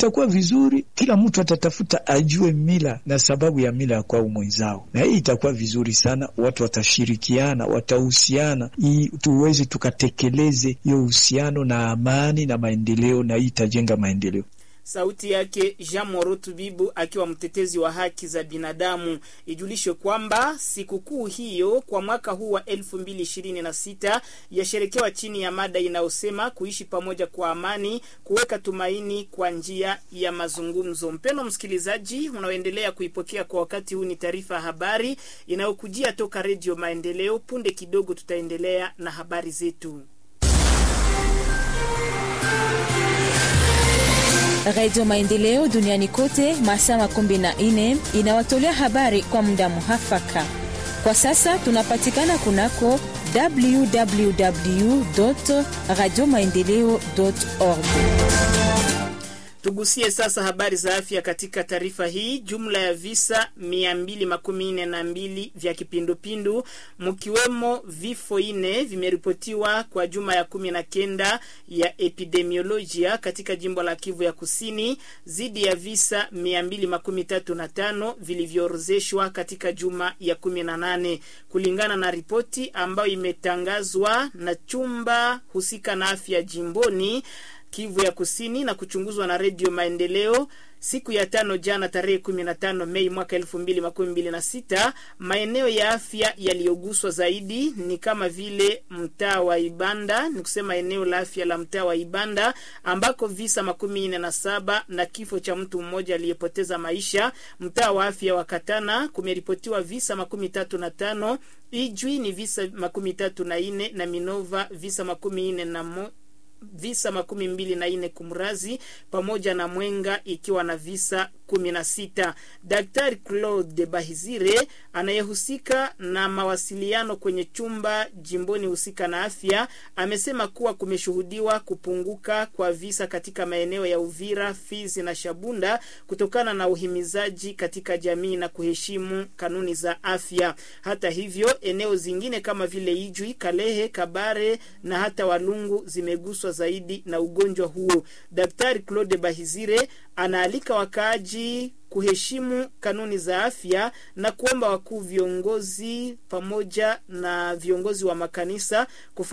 itakuwa vizuri, kila mtu atatafuta ajue mila na sababu ya mila ya kwao mwenzao, na hii itakuwa vizuri sana. Watu watashirikiana, watahusiana, ili tuweze tukatekeleze hiyo uhusiano na amani na maendeleo, na hii itajenga maendeleo. Sauti yake Jean Morotu Bibu akiwa mtetezi wa haki za binadamu. Ijulishwe kwamba sikukuu hiyo kwa mwaka huu wa elfu mbili ishirini na sita yasherekewa chini ya mada inayosema kuishi pamoja kwa amani, kuweka tumaini kwa njia ya mazungumzo. Mpendo msikilizaji, unaoendelea kuipokea kwa wakati huu, ni taarifa ya habari inayokujia toka Redio Maendeleo. Punde kidogo tutaendelea na habari zetu. Radio Maendeleo duniani kote masaa makumi na nne inawatolea habari kwa muda muhafaka. Kwa sasa tunapatikana kunako www radio maendeleo org. Tugusie sasa habari za afya katika taarifa hii. Jumla ya visa mia mbili makumi nne na mbili vya kipindupindu mkiwemo vifo ine vimeripotiwa kwa juma ya kumi na kenda ya epidemiolojia katika jimbo la Kivu ya Kusini, zidi ya visa mia mbili makumi tatu na tano vilivyoorozeshwa katika juma ya kumi na nane kulingana na ripoti ambayo imetangazwa na chumba husika na afya jimboni Kivu ya Kusini na kuchunguzwa na Redio Maendeleo siku ya tano jana tarehe 15 Mei mwaka 2026. Maeneo ya afya yaliyoguswa zaidi ni kama vile mtaa wa Ibanda, ni kusema eneo la afya la mtaa wa Ibanda ambako visa makumi nne na saba na kifo cha mtu mmoja aliyepoteza maisha. Mtaa wa afya wa Katana kumeripotiwa visa makumi tatu na tano. Ijwi ni visa makumi tatu na nne na Minova visa makumi nne na mo visa makumi mbili na nne kumrazi pamoja na Mwenga ikiwa na visa kumi na sita. Daktari Claude Bahizire anayehusika na mawasiliano kwenye chumba jimboni husika na afya amesema kuwa kumeshuhudiwa kupunguka kwa visa katika maeneo ya Uvira, Fizi na Shabunda kutokana na uhimizaji katika jamii na kuheshimu kanuni za afya. Hata hivyo, eneo zingine kama vile Ijwi, Kalehe, Kabare na hata Walungu zimeguswa zaidi na ugonjwa huo. Daktari Claude Bahizire anaalika wakaaji kuheshimu kanuni za afya na kuomba wakuu viongozi pamoja na viongozi wa makanisa